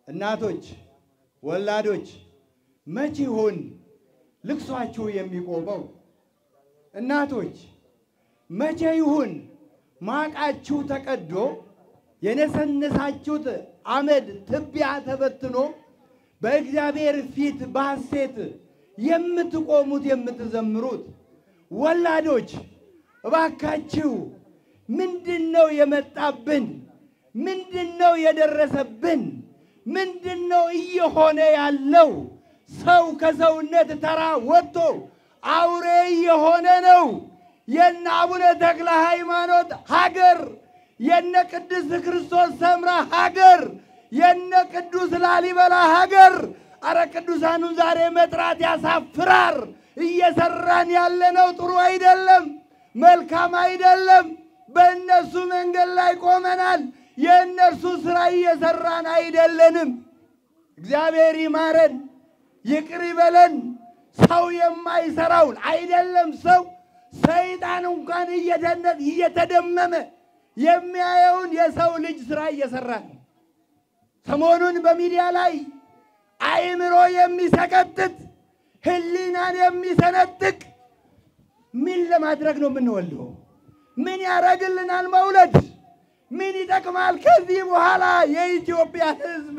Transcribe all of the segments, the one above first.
እናቶች፣ ወላዶች መቼ ይሆን ልቅሷችሁ የሚቆመው? እናቶች መቼ ይሁን ማቃችሁ ተቀዶ የነሰነሳችሁት አመድ ትቢያ ተበትኖ በእግዚአብሔር ፊት በሐሴት የምትቆሙት የምትዘምሩት? ወላዶች እባካችሁ ምንድን ነው የመጣብን? ምንድን ነው የደረሰብን? ምንድን ነው እየሆነ ያለው? ሰው ከሰውነት ተራ ወጥቶ አውሬ እየሆነ ነው። የነ አቡነ ተክለ ሃይማኖት ሀገር፣ የነ ቅድስት ክርስቶስ ሰምራ ሀገር፣ የነ ቅዱስ ላሊበላ ሀገር። አረ ቅዱሳኑን ዛሬ መጥራት ያሳፍራር። እየሰራን ያለነው ጥሩ አይደለም፣ መልካም አይደለም። በእነሱ መንገድ ላይ ቆመናል። የእነርሱ ስራ እየሰራን አይደለንም። እግዚአብሔር ይማረን፣ ይቅር ይበለን። ሰው የማይሰራውን አይደለም ሰው ሰይጣን እንኳን እየደነ- እየተደመመ የሚያየውን የሰው ልጅ ስራ እየሰራ ነው። ሰሞኑን በሚዲያ ላይ አእምሮ የሚሰቀጥጥ ሕሊናን የሚሰነጥቅ ምን ለማድረግ ነው የምንወልደው? ምን ያደርግልናል መውለድ? ምን ይጠቅማል? ከዚህ በኋላ የኢትዮጵያ ሕዝብ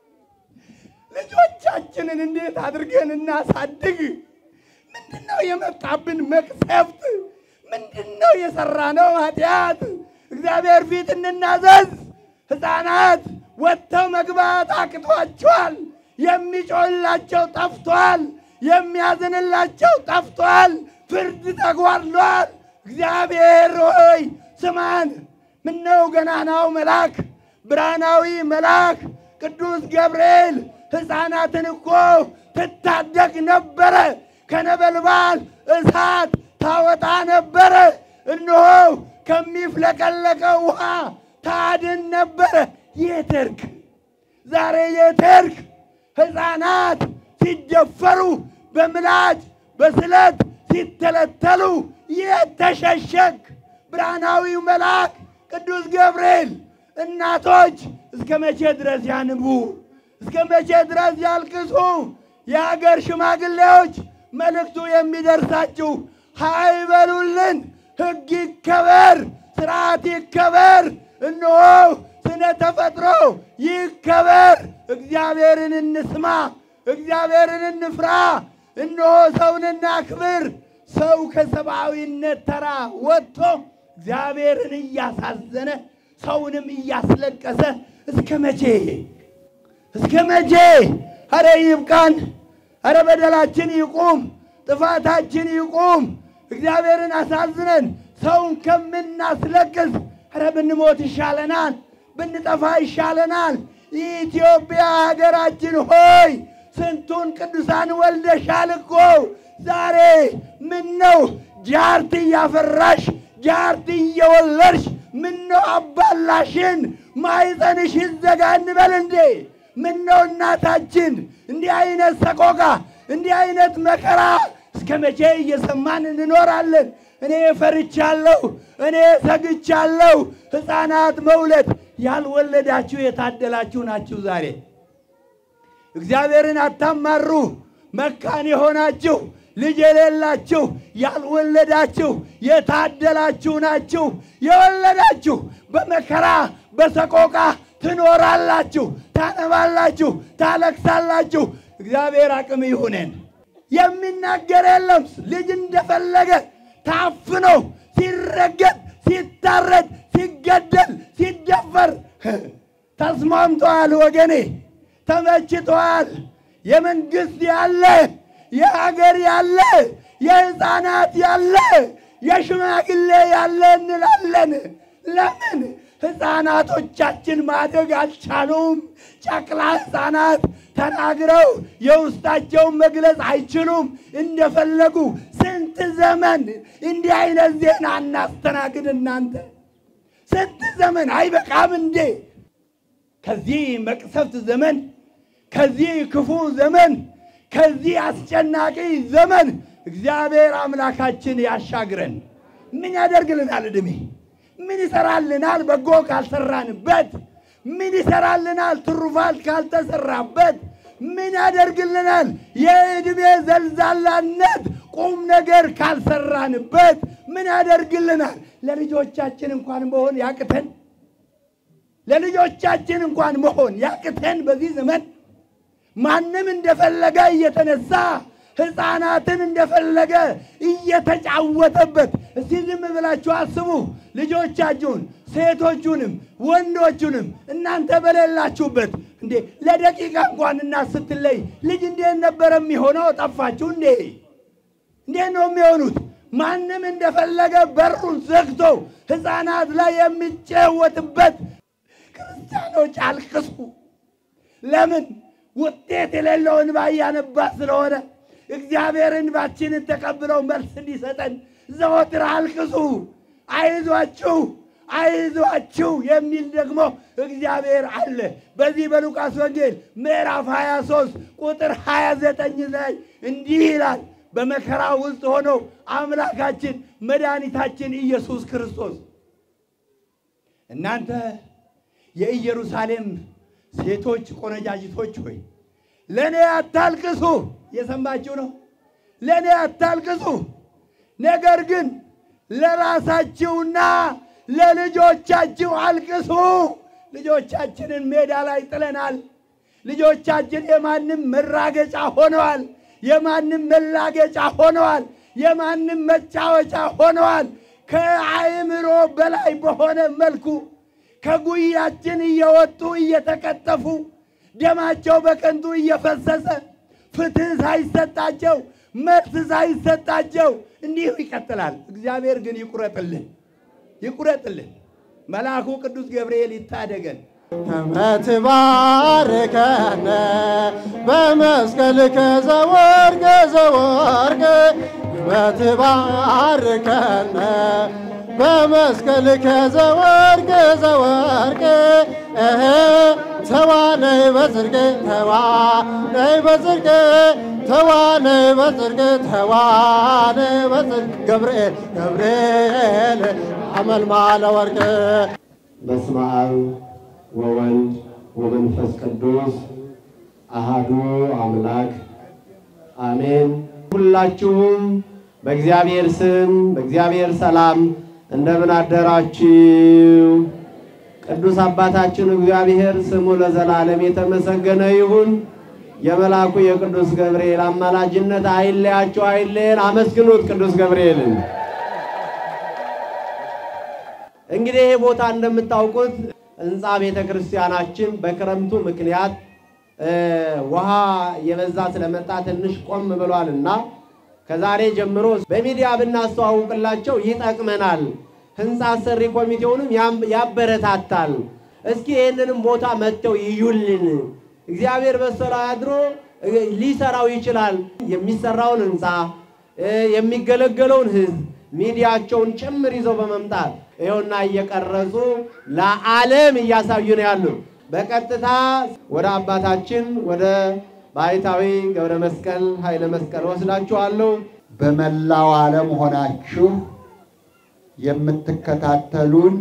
ልጆቻችንን እንዴት አድርገን እናሳድግ? ምንድን ነው የመጣብን መቅሰፍት? ምንድን ነው የሰራነው ኃጢአት? እግዚአብሔር ፊት እንናዘዝ። ሕፃናት ወጥተው መግባት አቅቷቸዋል። የሚጮህላቸው ጠፍቷል። የሚያዝንላቸው ጠፍቷል። ፍርድ ተጓድሏል። እግዚአብሔር ሆይ ስማን። ምነው ገናናው መልአክ ብርሃናዊ መልአክ ቅዱስ ገብርኤል ሕፃናትን እኮ ትታደግ ነበረ፣ ከነበልባል እሳት ታወጣ ነበረ። እነሆ ከሚፍለቀለቀው ውሃ ታድን ነበረ። የት ሄድክ? ዛሬ የት ሄድክ? ሕፃናት ሲደፈሩ በምላጭ በስለት ሲተለተሉ የት ተሸሸግ? ብርሃናዊው መልአክ ቅዱስ ገብርኤል እናቶች እስከ መቼ ድረስ ያንቡ? እስከ መቼ ድረስ ያልቅሱ? የአገር ሽማግሌዎች መልእክቱ የሚደርሳችሁ ሀይ በሉልን። ሕግ ይከበር፣ ስርዓት ይከበር፣ እነሆ ስነ ተፈጥሮ ይከበር። እግዚአብሔርን እንስማ፣ እግዚአብሔርን እንፍራ። እነሆ ሰውን እናክብር። ሰው ከሰብአዊነት ተራ ወጥቶ እግዚአብሔርን እያሳዘነ ሰውንም እያስለቀሰ እስከ መቼ እስከ መቼ? አረ ይብቃን። አረ በደላችን ይቁም፣ ጥፋታችን ይቁም። እግዚአብሔርን አሳዝነን ሰውን ከምናስለቅስ አረ ብንሞት ይሻለናል፣ ብንጠፋ ይሻለናል። ኢትዮጵያ ሀገራችን ሆይ ስንቱን ቅዱሳን ወልደሻል እኮ ዛሬ ምን ነው ጃርት እያፈራሽ ጃርት እየወለድሽ ምን ነው አባላሽን ማይፀንሽ ይዘጋ እንበል እንዴ? ምን ነው እናታችን እንዲህ አይነት ሰቆቃ እንዲህ አይነት መከራ እስከ መቼ እየሰማን እንኖራለን? እኔ ፈርቻለሁ፣ እኔ ሰግቻለሁ። ሕፃናት መውለድ ያልወለዳችሁ የታደላችሁ ናችሁ ዛሬ እግዚአብሔርን አታማሩ። መካን የሆናችሁ ልጅ የሌላችሁ ያልወለዳችሁ የታደላችሁ ናችሁ። የወለዳችሁ በመከራ በሰቆቃ ትኖራላችሁ፣ ታነባላችሁ፣ ታለቅሳላችሁ። እግዚአብሔር አቅም ይሁነን። የሚናገር የለም። ልጅ እንደፈለገ ታፍኖ ሲረገጥ፣ ሲታረድ፣ ሲገደል፣ ሲደፈር ተስማምተዋል ወገኔ ተመችቷል። የመንግስት ያለ የሀገር ያለ የህፃናት ያለ የሽማግሌ ያለ እንላለን። ለምን ህፃናቶቻችን ማደግ አልቻሉም? ጨቅላ ህፃናት ተናግረው የውስጣቸውን መግለጽ አይችሉም። እንደፈለጉ ስንት ዘመን እንዲህ አይነት ዜና እናስተናግድ? እናንተ ስንት ዘመን አይበቃም እንዴ? ከዚህ መቅሰፍት ዘመን ከዚህ ክፉ ዘመን ከዚህ አስጨናቂ ዘመን እግዚአብሔር አምላካችን ያሻግረን። ምን ያደርግልናል? ዕድሜ ምን ይሰራልናል? በጎ ካልሰራንበት፣ ምን ይሰራልናል? ትሩፋት ካልተሰራበት ምን ያደርግልናል? የዕድሜ ዘልዛላነት ቁም ነገር ካልሰራንበት ምን ያደርግልናል? ለልጆቻችን እንኳን መሆን ያቅተን ለልጆቻችን እንኳን መሆን ያቅተን በዚህ ዘመን ማንም እንደፈለገ እየተነሳ ሕፃናትን እንደፈለገ እየተጫወተበት። እስቲ ዝም ብላችሁ አስቡ። ልጆቻችሁን ሴቶቹንም ወንዶቹንም እናንተ በሌላችሁበት እንዴ ለደቂቃ እንኳን እናት ስትለይ ልጅ እንዴት ነበረ የሚሆነው? ጠፋችሁ እንዴ? እንዴት ነው የሚሆኑት? ማንም እንደፈለገ በሩን ዘግቶ ሕፃናት ላይ የሚጫወትበት። ክርስቲያኖች አልቅሱ። ለምን? ውጤት የሌለው እንባ እያነባ ስለሆነ እግዚአብሔር እንባችንን ተቀብለው መልስ እንዲሰጠን ዘወትር አልቅሱ። አይዟችሁ አይዟችሁ የሚል ደግሞ እግዚአብሔር አለ። በዚህ በሉቃስ ወንጌል ምዕራፍ 23 ቁጥር 29 ላይ እንዲህ ይላል። በመከራ ውስጥ ሆኖ አምላካችን መድኃኒታችን ኢየሱስ ክርስቶስ እናንተ የኢየሩሳሌም ሴቶች ቆነጃጅቶች ሆይ ለእኔ አታልቅሱ። የሰማችሁ ነው። ለእኔ አታልቅሱ፣ ነገር ግን ለራሳችሁና ለልጆቻችሁ አልቅሱ። ልጆቻችንን ሜዳ ላይ ጥለናል። ልጆቻችን የማንም መራገጫ ሆነዋል። የማንም መላገጫ ሆነዋል። የማንም መጫወቻ ሆነዋል። ከአእምሮ በላይ በሆነ መልኩ ከጉያችን እየወጡ እየተቀጠፉ ደማቸው በከንቱ እየፈሰሰ ፍትሕ ሳይሰጣቸው መልስ ሳይሰጣቸው እንዲሁ ይቀጥላል። እግዚአብሔር ግን ይቁረጥልን፣ ይቁረጥልን። መልአኩ ቅዱስ ገብርኤል ይታደገን። እመትባርከነ በመስቀልከ ዘወርቅ ዘወርቅ እመትባርከነ በመስቀልከ ዘወርቅ ዘወርቅ እህ ተዋነይ በጽድቅ ተዋነይ በጽድቅ ተዋነይ በጽድቅ ተዋነይ በጽድቅ ገብርኤል ገብርኤል አመልማለ ወርቅ በስመ አብ ወወልድ ወመንፈስ ቅዱስ አሃዱ አምላክ አሜን። ሁላችሁም በእግዚአብሔር ስም በእግዚአብሔር ሰላም እንደምን አደራችሁ? ቅዱስ አባታችን እግዚአብሔር ስሙ ለዘላለም የተመሰገነ ይሁን። የመልአኩ የቅዱስ ገብርኤል አማላጅነት አይለያችሁ፣ አይለየን። አመስግኑት ቅዱስ ገብርኤልን። እንግዲህ ይሄ ቦታ እንደምታውቁት ህንፃ ቤተ ክርስቲያናችን በክረምቱ ምክንያት ውሃ የበዛ ስለመጣ ትንሽ ቆም ብሏልና ከዛሬ ጀምሮ በሚዲያ ብናስተዋውቅላቸው ይጠቅመናል። ህንፃ አሰሪ ኮሚቴውንም ያበረታታል። እስኪ ይህንንም ቦታ መጥተው ይዩልን። እግዚአብሔር በሰራ አድሮ ሊሰራው ይችላል። የሚሰራውን ህንፃ የሚገለገለውን ህዝብ ሚዲያቸውን ጭምር ይዘው በመምጣት ይኸውና እየቀረጹ ለዓለም እያሳዩ ነው ያሉት። በቀጥታ ወደ አባታችን ወደ ባይታዊ ገብረ መስቀል ኃይለ መስቀል ወስዳችኋለሁ። በመላው ዓለም ሆናችሁ የምትከታተሉን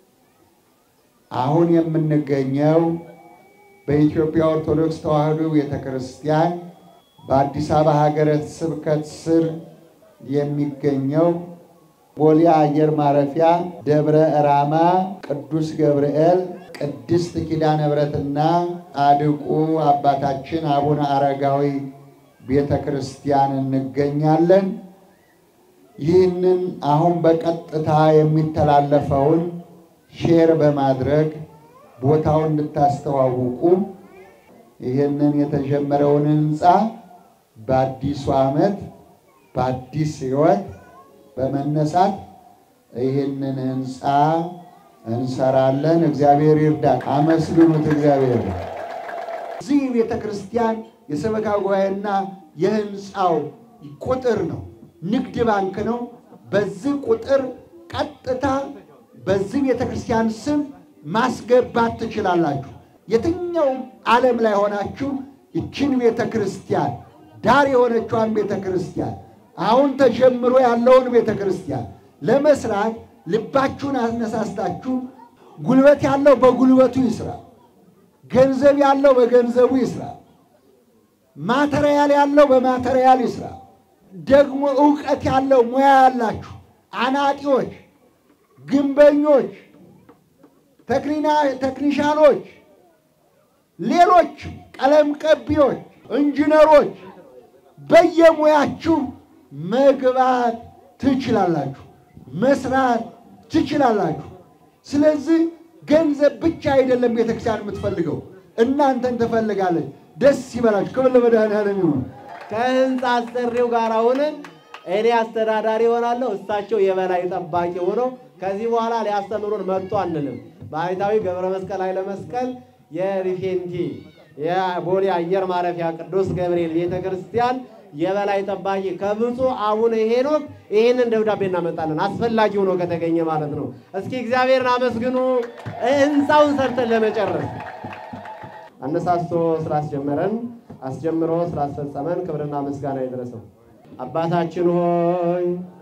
አሁን የምንገኘው በኢትዮጵያ ኦርቶዶክስ ተዋሕዶ ቤተ ክርስቲያን በአዲስ አበባ ሀገረ ስብከት ስር የሚገኘው ቦሌ አየር ማረፊያ ደብረ ራማ ቅዱስ ገብርኤል ቅድስት ኪዳነ ምሕረትና ጻድቁ አባታችን አቡነ አረጋዊ ቤተ ክርስቲያን እንገኛለን። ይህንን አሁን በቀጥታ የሚተላለፈውን ሼር በማድረግ ቦታውን እንድታስተዋውቁ ይህንን የተጀመረውን ህንፃ በአዲሱ ዓመት በአዲስ ሕይወት በመነሳት ይህንን ህንፃ እንሰራለን። እግዚአብሔር ይርዳን። አመስግኑት እግዚአብሔር። እዚህ ቤተ ክርስቲያን የሰበካ ጉባኤና የህንፃው ቁጥር ነው፣ ንግድ ባንክ ነው። በዚህ ቁጥር ቀጥታ በዚህ ቤተ ክርስቲያን ስም ማስገባት ትችላላችሁ። የትኛውም ዓለም ላይ ሆናችሁ ይችን ቤተ ክርስቲያን ዳር የሆነችዋን ቤተ ክርስቲያን አሁን ተጀምሮ ያለውን ቤተ ክርስቲያን ለመስራት ልባችሁን አነሳስታችሁ ጉልበት ያለው በጉልበቱ ይስራ፣ ገንዘብ ያለው በገንዘቡ ይስራ፣ ማተሪያል ያለው በማተሪያል ይስራ። ደግሞ እውቀት ያለው ሙያ ያላችሁ አናጢዎች፣ ግንበኞች፣ ቴክኒሻኖች፣ ሌሎች ቀለም ቀቢዎች፣ ኢንጂነሮች በየሙያችሁ መግባት ትችላላችሁ፣ መስራት ትችላላችሁ። ስለዚህ ገንዘብ ብቻ አይደለም ቤተክርስቲያን የምትፈልገው፣ እናንተን ትፈልጋለች። ደስ ይበላችሁ። ክብር ለመድኃኔዓለም ይሁን። ከህንፃ አሰሪው ጋር ሆነን እኔ አስተዳዳሪ እሆናለሁ፣ እሳቸው የበላይ ጠባቂ ሆነው ከዚህ በኋላ ሊያስተምሩን መጥቶ አንልም። ባህታዊ ገብረ መስቀል ኃይለ መስቀል የሪፌንቲ የቦሌ አየር ማረፊያ ቅዱስ ገብርኤል ቤተ ክርስቲያን የበላይ ጠባቂ ከብፁዕ አቡነ ሄኖክ ይህንን ደብዳቤ እናመጣለን። አስፈላጊ ሆኖ ከተገኘ ማለት ነው። እስኪ እግዚአብሔርን አመስግኑ። ህንፃውን ሰርተን ለመጨረስ አነሳስቶ ስላስጀመረን አስጀምሮ ስላስፈጸመን ክብርና ምስጋና ይድረሰው። አባታችን ሆይ